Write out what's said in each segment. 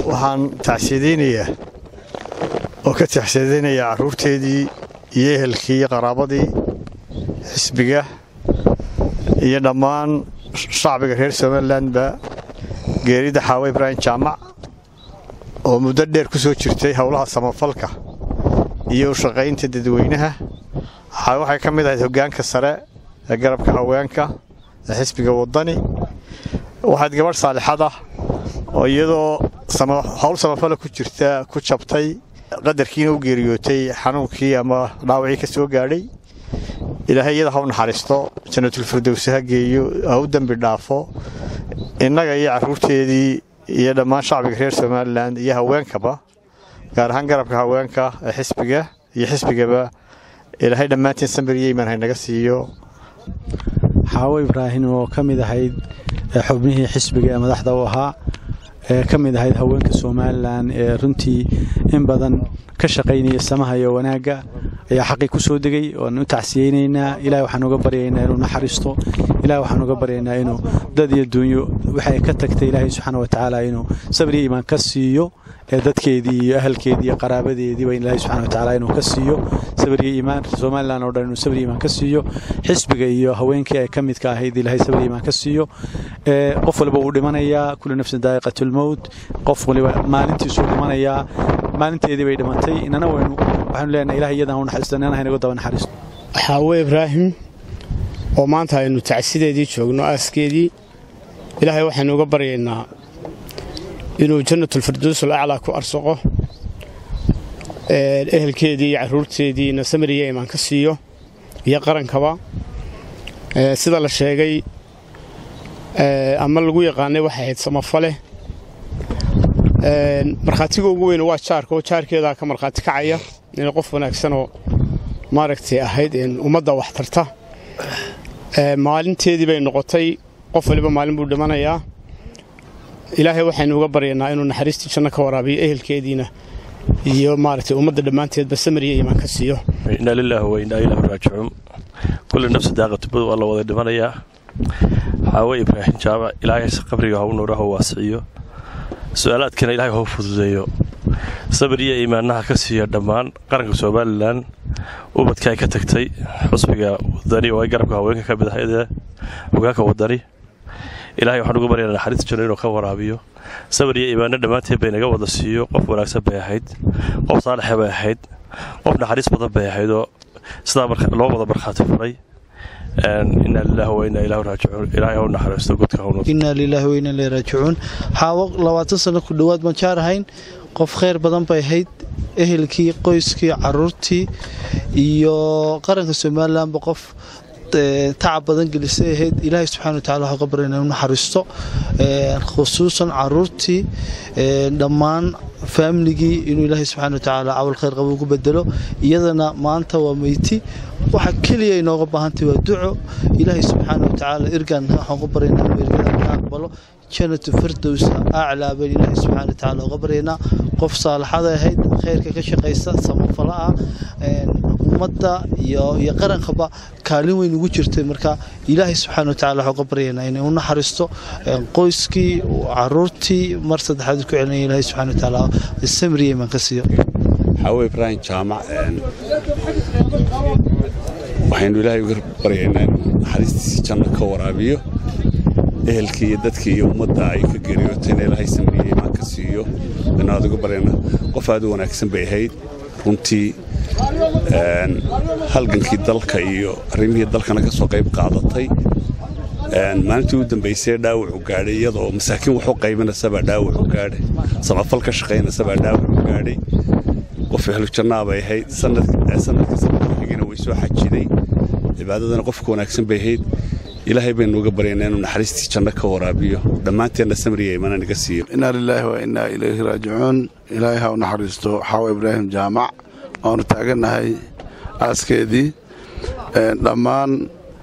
waxaan tacsiyadaynayaa oo ka tacsiyadaynayaa carruurteedii iyo ehelkii iyo qaraabadii xisbiga iyo dhammaan shacbiga reer somalilanba geerida xaawe ibraahim jaamac oo muddo dheer ku soo jirtay howlaha samafalka iyo u shaqaynta dadweynaha waxay ka mid ahayd hoggaanka sare ee garabka haweenka ee xisbiga waddani waxayd gabadh saalixad ah oo iyadoo howl samafala ku jirta ku jabtay qadarkiina u geeriyootay xanuunkii ama dhaawacii ka soo gaadhay ilaahay iyada ha u naxariisto janatulfirdowsi ha geeyo ha u dembi dhaafo innaga iyo carruurteedii iyo dhammaan shacbiga reer somalilan iyo haweenkaba gaar ahaan garabka haweenka ee xisbiga iyo xisbigaba ilaahay dhammaantiin samir iyo iimaan haynaga siiyo xaawo ibraahim oo ka mid ahayd xubnihii xisbiga ee madaxda u ahaa ee ka mid ahayd haweenka somalilan ee runtii in badan ka shaqaynaya samaha iyo wanaagga ayaa xaqii ku soo degay waan u tacsiyeynaynaa ilahay waxaan uga baryaynaa inuu naxariisto ilahay waxaan uga baryaynaa inuu dad iyo duunyo waxay ka tagtay ilaahay subxaana wa tacaala inuu sabir iyo iimaan ka siiyo ee dadkeedii iyo ahalkeedii iyo qaraabadeediiba ilaahay subxana wa tacaala inuu ka siiyo sabir iyo iimaan somalilan oo dhan inuu sabir iyo iimaan ka siiyo xisbiga iyo haweenkii ay ka midka ahayd ilaahay sabir iyo iimaan ka siiyo qof waliba wuu dhimanayaa kullu nafsin daa'iqatulmowt qof waliba maalintiisuu dhimanayaa maalinteedii bay dhimatay inana waynu waxaanu leenahay ilahay iyadan u naxariisto inana haynagu daba naxariisto xaawe ibraahim oo maanta aynu tacsideedii joogno aaskeedii ilaahay waxaynu uga baryaynaa inuu jannatulfirdowsul aclaa ku arsaqo ehelkeedii iyo carruurteediina samir iyo imaan ka siiyo iyo qarankaba sida la sheegay ama lagu yaqaanay waxay ahayd samafale markhaatiga ugu weyne waa jaarka oo jaarkeedaa ka markhaati kacaya inay qof wanaagsanoo maaragtay ahayd ummadda wax tarta maalinteedii bay noqotay qof waliba maalin buu dhimanayaa ilaahay waxaynu uga baryaynaa inuu naxariistii janno ka waraabiyo ehelkeediina iyo maaragtay ummadda dhammaanteedba samir iyo iimaan ka siiyo inaa lilaahi wa inaa ilaahu raajicuun kulli nafsi daaqatubad waa la wada dhimanayaa xaawe ibraahim jaamac ilaahay qabriga ha u nuura ha waasiciyo su-aalaadkana ilaahay hau fududeeyo sabir iyo iimaanaha ka siiya dhammaan qaranka somalilan ubadka ay ka tagtay xusbiga wadani oo ay garabka haweenka ka mid ahaydee hogaanka wadani ilahay waxaan uga baryaynaa naxariista janno inuu ka waraabiyo sabir iyo iimaano dhammaanteed bay naga wada siiyo qof wanaagsan bay ahayd qof saalixa bay ahayd qof naxariis badan bay ahayd oo sidaa loo wada markhaati furay inaa lilahi wa inaa ilahu raajicuun ilaahay hau naxariisto godka hawnu inaa lilaahi wa inaa ilaahi raajicuun xaawo labaatan sano ku dhowaad baan jaar ahayn qof khayr badan bay ahayd ehelkii qoyskii caruurtii iyo qaranka somalilanba qof tacab badan gelisay ahayd ilaahay subxana wa tacala waxaa ka barya inuu naxariisto khusuusan caruurtii dhammaan faamiligii inuu ilaahay subxana wa tacaala cawl khayr qabo ugu bedelo iyadana maanta waa meyti waxa keliya inooga baahantay waa duco ilaahay subxaana wa tacaala irgan waxaan ku baryaynaa inuu irgada ka aqbalo janatu firdows aclaa baan ilaahay subxana wa tacaala uga baryaynaa qof saalaxada ahayd khayrka ka shaqaysa samafala ah ummadda iyo iyo qarankaba kaalin weyn ugu jirtay marka ilaahay subxaana wa tacala waxaan uga baryaynaa inay u naxariisto qoyskii caruurtii mar saddexaad ku celinaya ilaahay subxana wa tacaala samriya imaan ka siiyo xaawe ibraahim jaamac waxaynu ilaahay uga baryaynaa in naxariistiisii janno ka waraabiyo ehelkii iyo dadkii iyo ummadda ay ka geeriyootayna ilaahay samriya imaan ka siiyo aynu aad uga baryaynaa qof aad u wanaagsan bay ahayd runtii halgankii dalka iyo arrimihii dalkana ka soo qayb qaadatay maalintii u dambaysay dhaawacu gaadhay iyadoo masaakiin waxu qaybinasabaa dhaawacu gaadhay samafal ka shaqaynasabaa dhaawacu gaadhay qof ehlujannaa bay ahayd sanadkii sanadka xigina way soo xajiday cibaadadana qofka wanaagsan bay ahayd ilaahay baynu uga baryaynaa inuu naxariistii janno ka waraabiyo dhammaanteenna samriya imana naga siiyo inaa lilaahi wa innaa ilayhi raajicuun ilaahay ha u naxariisto xaawa ibraahim jaamac waanu taagannahay aaskeedii dhammaan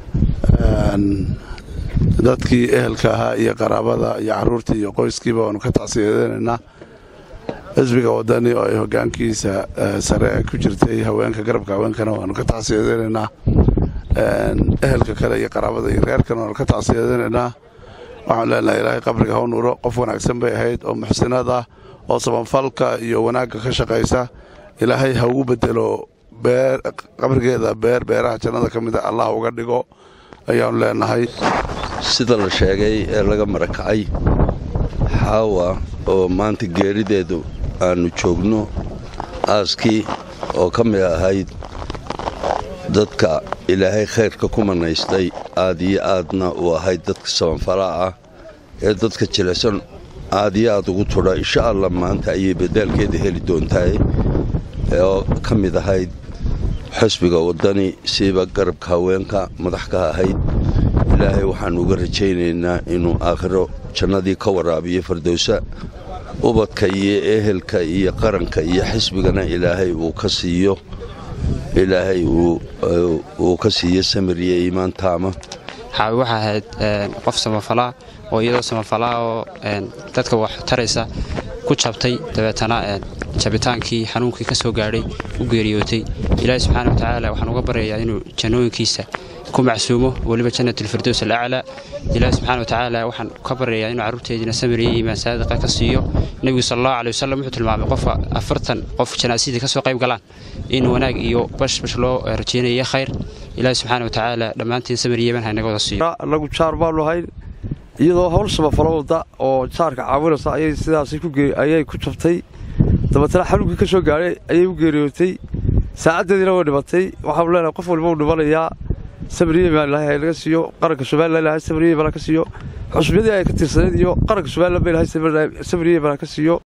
dadkii ehelka ahaa iyo qaraabada iyo caruurtii iyo qoyskiiba waanu ka tacsiyadeynaynaa xisbiga wadani oo ay hogaankiisa sare ku jirtay haweenka garabka haweenkana waanu ka tacsiyadeynaynaa ehelka kale iyo qaraabada iyo reerkana waanu ka tacsiyadeynaynaa waxaanu leenahay ilaahay qabriga ha u nuuro qof wanaagsan bay ahayd oo muxsinaad ah oo sabanfalka iyo wanaagga ka shaqaysa ilaahay ha ugu bedelo qabrigeeda beer beeraha jannada ka mida allah uga dhigo ayaannu leenahay sida la sheegay ee laga marakacay xaawa oo maanta geerideedu aannu joogno aaskii oo ka mid ahayd dadka ilaahay khayrka ku manaystay aad iyo aadna uu ahayd dadka sabanfalaa ah ee dadka jilicsan aad iyo aad ugu tudha insha allah maanta ayay badaalkeeda heli doontahay oo ka mid ahayd xusbiga waddani siiba garabka haweenka madax ka ahayd ilaahay waxaannu uga rajaynaynaa inuu aakhiro jannadii ka waraabiyo fardowsa ubadka iyo ehelka iyo qaranka iyo xisbigana ilaahay uu ka siiyo ilaahay uu ka siiyo samir iyo iimaan taama xaawi waxaa ahayd qof samafalaa oo iyadoo samafalaa oo dadka wax taraysa ku jabtay dabeetana jabitaankii xanuunkii ka soo gaadhay u geeriyootay ilaahi subxaana watacaala waxaan uga baryayaa inuu jannooyinkiisa ku macsuumo weliba jannatulfirdows alaclaa ilaahi subxana watacaala waxaan ka baryayaa inuu carruurteediina samir iyo iimaan saadiqa ka siiyo nebigu sal allahu aley wasalam wuxuu tilmaamay qofka afartan qof janaasadii ka soo qayb galaan in wanaag iyo bashbash loo rajaynaya khayr ilaahi subxaana watacaala dhammaantiin samir iyo iimaan ha inaga wada siiyo annagu jaar baanu ahayn iyadoo hawl samafalo wadda oo jaarka caawinaysa ayay sidaas ayay ku jabtay dabeetana xanuunkii ka soo gaadhay ayay u geeriyootay saacaddeediina way dhimatay waxaanu leenahay qof walba uu dhimanayaa samriye baa ilahay ha naga siiyo qaranka somalilan ilahay samriye baa ka siiyo xusbiyadii ay ka tirsaneed iyo qaranka somalilan ba ilahay samriye baa ka siiyo